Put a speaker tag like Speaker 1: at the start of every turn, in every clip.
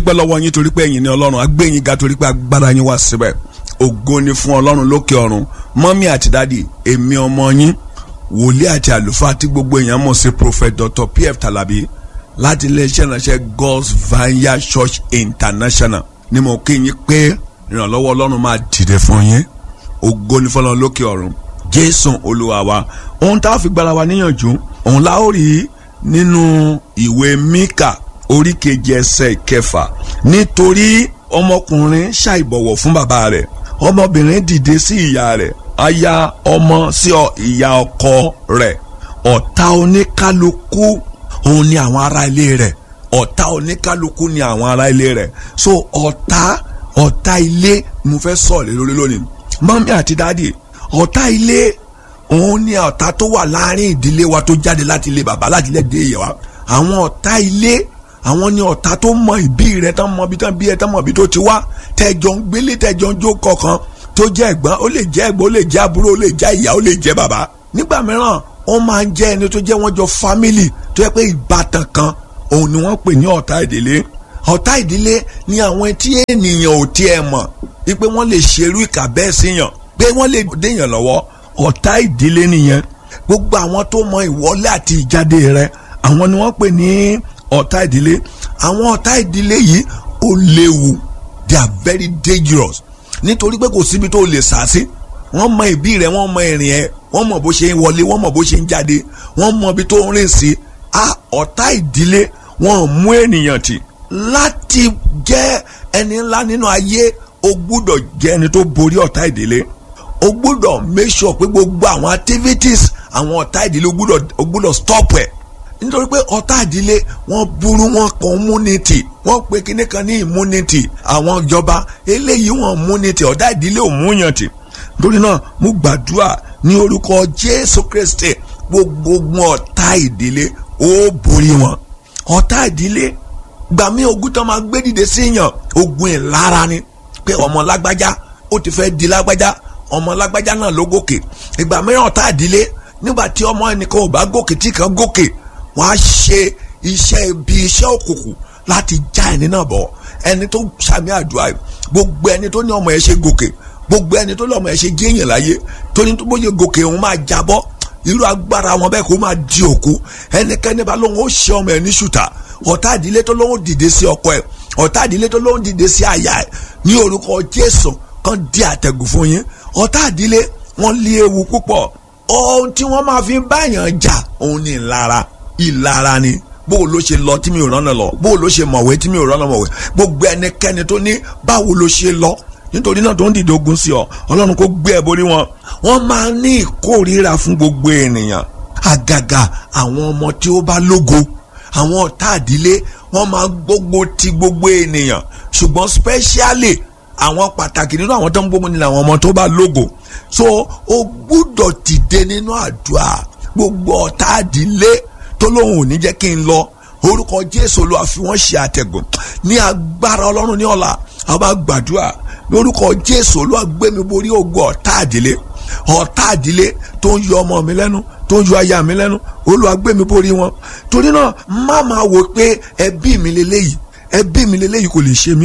Speaker 1: adúpẹ́ lọ́wọ́ yín torí pé ẹ̀yin ni ọlọ́run agbẹ́yìn ga torí pé agbára yín wá síbẹ̀ ògo ni fún ọlọ́run lókè ọ̀run mọ́mí àti dádì èmi ọmọ yín wòlíì àti àlùfáà tí gbogbo èèyàn mọ̀ sí prophet dr pf talabi láti iléeṣẹ́ ìránṣẹ́ god's vineyard church international ni mo kí yín pé ìrànlọ́wọ́ ọlọ́run máa dìde fún yín ògo ni fọlọ́run lókè ọ̀run jésù olúwa wa ohun tá a fi gbára wa níyànjú òun la ó rí nínú ìwé míkà orí keje ẹsẹ̀ kẹfà nítorí ọmọkùnrin ṣàìbọ̀wọ̀ fún bàbá rẹ̀ ọmọbìnrin dìde sí ìyá rẹ̀ aya ọmọ sí ìyá ọkọ rẹ̀ ọ̀tá oníkálukú òun ni àwọn ará ilé rẹ̀ ọ̀tá oníkálukú ni àwọn ará ilé rẹ̀ so ọ̀tá ọ̀tá ilé mo fẹ́ sọ̀rọ̀ lórí lónìí mọ́mí àti dáàdì ọ̀tá ilé òun ni ọ̀tá tó wà láàrin ìdílé wa tó jáde láti ilé bàbá láti ilé dé ìyá wa àwọn ọ̀tá ilé àwọn ni ọ̀tá tó mọ ìbí rẹ tán mọ ibi tán bí ẹ tán mọ ibi tó ti wá tẹjọ ń gbélé tẹjọ ń jó kọ̀ọ̀kan tó jẹ́ ẹ̀gbọ́n ó lè jẹ́ ẹ̀gbọ́n ó lè jẹ́ àbúrò ó lè jẹ́ ìyá ó lè jẹ́ bàbá nígbà mìíràn ó máa ń jẹ́ ẹni tó jẹ́ wọ́n jọ fámìlì tó yẹ pé ìbátan kan òun ni wọ́n pè ní ọ̀tá ìdílé ọ̀tá ìdílé ni àwọn tí ènìyàn ò tiẹ̀ mọ̀ wípé wọ́n lè ṣerú ìkà bẹ́ẹ̀ síyàn pé wọ́n lè déyàn lọ́wọ́ ọ̀tá ìdílé nìyẹn gbogbo àwọn tó mọ ìwọlé àti ìjáde rẹ àwọn ni wọ́n pè ní ọ̀tá ìdílé àwọn ọ̀tá ìdílé yìí ó léwu they are very dangerous nítorí pé kò síbi tó lè sá sí wọ́n mọ ìbí rẹ wọ́n mọ ìrìn ẹ wọ́n mọ bó ṣe ń wọlé wọ́n mọ bó ṣe ń jáde wọ́n mọ ibi tó ń rìn sí a ọ̀tá ìdílé wọ́n mú ènìyàn tì láti jẹ́ ẹni ńlá nínú ayé o gbúdọ̀ jẹ́ ẹni tó borí ọ̀tá ìdílé o gbúdọ̀ make sure pé gbogbo àwọn activities àwọn ọ̀tá ìdílé o gbúdọ̀ o gbúdọ̀ stop ẹ̀ nítorí pé ọ̀tá ìdílé wọ́n burú wọn kàn immunity wọ́n pe kinní kan ní immunity àwọn ìjọba eléyìí wọn immunity ọ̀tá ìdílé ò múyàn tì nítorí náà mo gbàdúrà ní orúkọ Jésù Kristi gbogbo ọ̀tá ìdílé ó borí wọn ọ̀tá ìdílé gbà mí ogun tán máa gbé dìde sí yàn ogun ìlara ni pé ọmọ lágbájá ó ti fẹ́ di lágbájá ọmọ lágbájá náà ló gòkè ìgbà mìíràn ọ̀tá ìdílé nígbà tí ọmọ ẹnìkan ò bá gòkè tí kan gòkè wọ́n á ṣe iṣẹ́ ibi iṣẹ́ òkùnkùn láti já ẹni náà bọ̀ ẹni tó sàmì àdúrà gbogbo ẹni tó ní ọmọ ẹ ṣe gòkè gbogbo ẹni tó ní ọmọ ẹ ṣe géèyàn láyé tó ní tó bóyá gòkè òun máa jábọ́ irú agbára wọn bẹ́ẹ̀ kó máa di òkú ẹnikẹ́ni bá lóun ó ṣe ọmọ ẹ ní ṣùtà ọ̀tá ìdílé tó lóun dìde sí ọkọ ẹ ọ̀tá ìdílé tó lóun dìde sí àyà ẹ ní orúkọ Jésù kan di àtẹ̀gùn fún yín ọ̀tá ìdílé wọn lé ewu púpọ̀ ohun tí wọ́n máa fi báyàn jà òun ni ìlara ìlara ni bó o ló ṣe lọ tí mi ò rán lọ bó o ló ṣe mọ̀wé tí mi ò rán mọ̀wé gbogbo ẹnikẹ́ni tó ní báwo ló ṣe lọ nítorí náà tó ń dìde ogun sí ọ ọlọ́run kó gbé ẹ borí wọn wọ́n máa ní ìkórìíra fún gbogbo ènìyàn àgàgà àwọn ọmọ tí ó bá lógo àwọn ọ̀tá àdílé wọ́n máa gbógun ti gbogbo ènìyàn ṣùgbọ́n specially àwọn pàtàkì nínú àwọn tó ń gbógun ní àwọn ọmọ tó bá lógo so o gbúdọ̀ dìde nínú àdúrà gbogbo ọ̀tá àdílé tó lóun ò ní jẹ́ kí n lọ orúkọ Jésù Olúwa fi wọ́n ṣe àtẹ̀gùn ní agbára Ọlọ́run ní ọ̀la àwọn bá gbàdúrà lórúkọ Jésù Olúwa gbé mi borí ogun ọ̀tá àdílé ọ̀tá àdílé tó ń yọ ọmọ mi lẹ́nu tó ń yọ aya mi lẹ́nu Olúwa gbé mi borí wọn torí náà má máa wò pé ẹbí mi lélẹ́yìí ẹbí mi lélẹ́yìí kò lè ṣe mí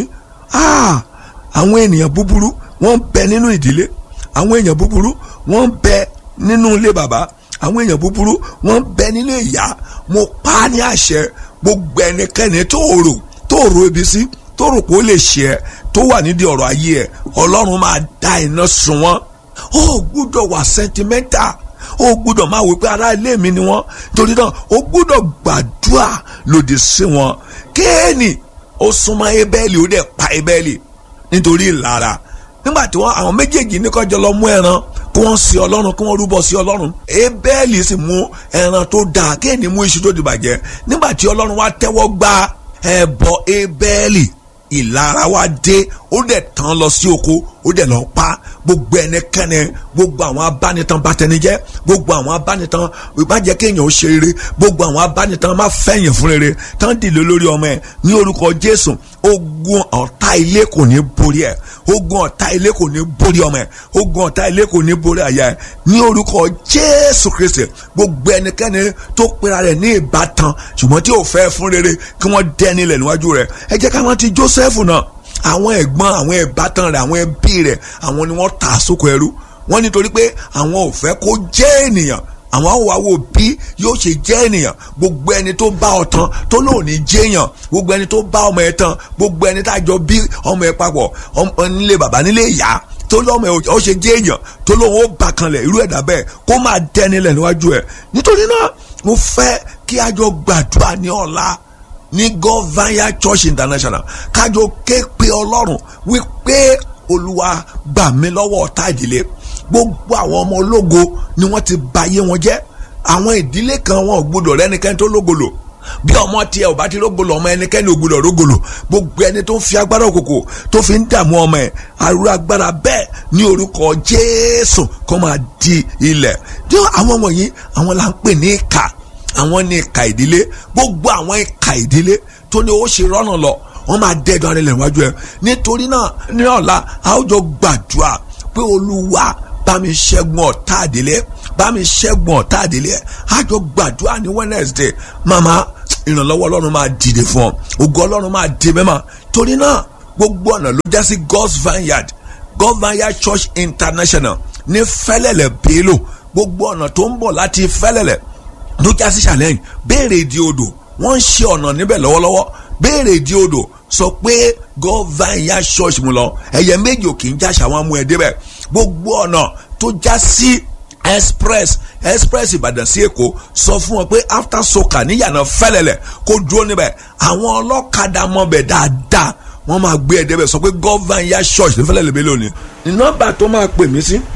Speaker 1: àwọn ènìyàn búburú wọ́n ń bẹ nínú ìdílé àwọn èèyàn búburú wọ́n ń bẹ nínú ilé bàbá àwọn èèyàn búburú wọ́n ń bẹ nínú ìyá mo pa á ní àṣẹ gbogbo ẹnikẹ́ni tó rò tó rò ibi sí tó rò pé ó lè ṣe ẹ tó wà nídìí ọ̀rọ̀ ayé ẹ ọlọ́run máa dá iná sun wọ́n ó gbúdọ̀ wà sentimental ó gbúdọ̀ máa wò pé ará ilé mi ni wọ́n torí náà ó gbúdọ̀ gbàdúrà lòdì sí wọn kéènì ó súnmọ́ ebẹ́ẹ̀lì ó dẹ̀ pa ebẹ́ẹ̀lì nítorí ìlara nígbà tí wọ́n àwọn méjèèjì ní kọjọ lọ mú ẹran kí wọ́n sí ọlọ́run kí wọ́n rúbọ sí ọlọ́run ebẹ́ẹ̀lì sì mú ẹran tó dáa kéènì mú iṣu tó di bàjẹ́ nígbà tí ọlọ́run wá tẹ́wọ́ gba ẹbọ ebẹ́ẹ̀lì ìlara wa dé ó dẹ̀ tán lọ sí oko ó dẹ̀ lọ pa gbogbo ẹnikẹ́ni gbogbo àwọn abánitan bàtẹnijẹ́ gbogbo àwọn abánitan má jẹ́ kéèyàn ó ṣe rere gbogbo àwọn abánitan má fẹ̀yìn fún rere tán dìde lórí ọmọ ẹ̀ ní orúkọ Jésù ogun ọ̀tá ilé kò ní borí ẹ ogun ọ̀tá ilé kò ní borí ọmọ ẹ ogun ọ̀tá ilé kò ní borí àyà ẹ ní orúkọ jésù kristi gbogbo ẹnikẹ́ni tó pera rẹ̀ ní ìbátan ṣùgbọ́n tí ò fẹ́ fún rere kí wọ́n dẹ́ni lẹ̀ níwájú rẹ̀ ẹ jẹ́ ká wọ́n ti joseph náà àwọn ẹ̀gbọ́n àwọn ìbátan rẹ̀ àwọn ẹbí rẹ̀ àwọn ni wọ́n tà sóko ẹrú wọ́n nítorí pé àwọn ò fẹ́ kó jẹ́ ènìyàn àwọn àwòwò bí yóò ṣe jẹ́ ènìyàn gbogbo ẹni tó bá ọ tán tó lóun ní jẹ́yàn gbogbo ẹni tó bá ọmọ ẹ tán gbogbo ẹni tá a jọ bí ọmọ ẹ papọ̀ nílé bàbá nílé ìyá tó lọ́mọ ẹ ó ṣe jẹ́ èèyàn tó lóun ó bà kanlẹ̀ irú ẹ̀dá bẹ́ẹ̀ kó máa dẹni lẹ̀ níwájú ẹ̀ nítorí náà mo fẹ́ kí a jọ gbàdúrà ní ọ̀la ní govanya church international kájọ ké pe ọlọ́run wípé olúwa gbà mí lọ́wọ́ ọ̀tá ìdílé gbogbo àwọn ọmọ ológo ni wọ́n ti bayé wọn jẹ́ àwọn ìdílé kan wọn ò gbọdọ̀ rẹ́nikẹ́ni tó lógolo bí ọmọ tiẹ̀ ò bá ti rógolo ọmọ ẹnikẹ́ni ò gbọdọ̀ rógolo gbogbo ẹni tó ń fi agbára òkòkò tó fi ń dààmú ọmọ ẹ̀ àrùn agbára bẹ́ẹ̀ ní orúkọ jésù kó máa di ilẹ̀ tí àwọn wọ̀nyí àwọn là ń pè ní ìkà àwọn ní ìkà ìdílé gbogbo àwọn ìkà ìdílé tó ní ó ṣe rọ́nà lọ wọ́n máa dẹ́dọ̀ ara ilẹ̀ wájú ẹ̀ nítorí náà ní ọ̀la a ó jọ gbàdúrà pé olúwa bá mi ṣẹ́gun ọ̀tá àdílé bá mi ṣẹ́gun ọ̀tá àdílé a jọ gbàdúrà ní Wednesday màmá ìrànlọ́wọ́ ọlọ́run máa dìde fún ọ ògo ọlọ́run máa di mẹ́mà torí náà gbogbo ọ̀nà ló já sí God's Vineyard God's Vineyard Church International ní fẹ́lẹ́lẹ̀ bélò gbogbo ọ̀nà tó ń bọ̀ láti fẹ́lẹ́lẹ̀ ló já sí challenge béèrè ìdí odò wọ́n ń ṣe ọ̀nà níbẹ̀ lọ́wọ́lọ́wọ́ béèrè ìdí odò sọ pé God's Vineyard Church mu lọ ẹ̀yẹ méjì ò kì í jáṣà wọn mú ẹ débẹ̀ gbogbo ọ̀nà tó já sí express express ìbàdàn sí èkó sọ fún wọn pé after soka níyànà fẹlẹlẹ kó dúró níbẹ̀ àwọn ọlọ́kadà mọ̀bẹ̀ dáadáa wọ́n máa gbé ẹ débẹ̀ sọ pé Govanya church ní fẹlẹlẹ bẹ́ẹ̀ lónìí. ní nọ́mbà tó máa pè mí sí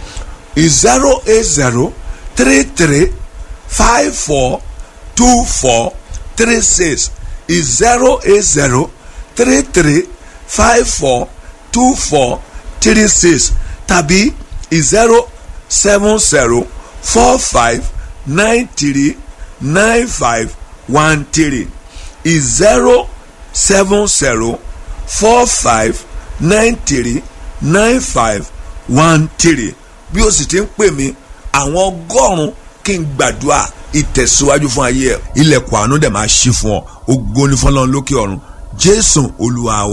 Speaker 1: zero eight zero three three five four two four three six zero eight zero three three five four two four three six tàbí zero seven zero four five nine three nine five one three zero seven zero four five nine three nine five one three bí o sì ti ń pè mí àwọn ọgọ́rùn-ún kí n gbàdúrà ìtẹ̀síwájú fún ayé ẹ̀ ilẹ̀kùn àánú dẹ̀ máa ṣí fún ọ ògo ni fọlọ́run lókè ọ̀run jésù olúwa wa.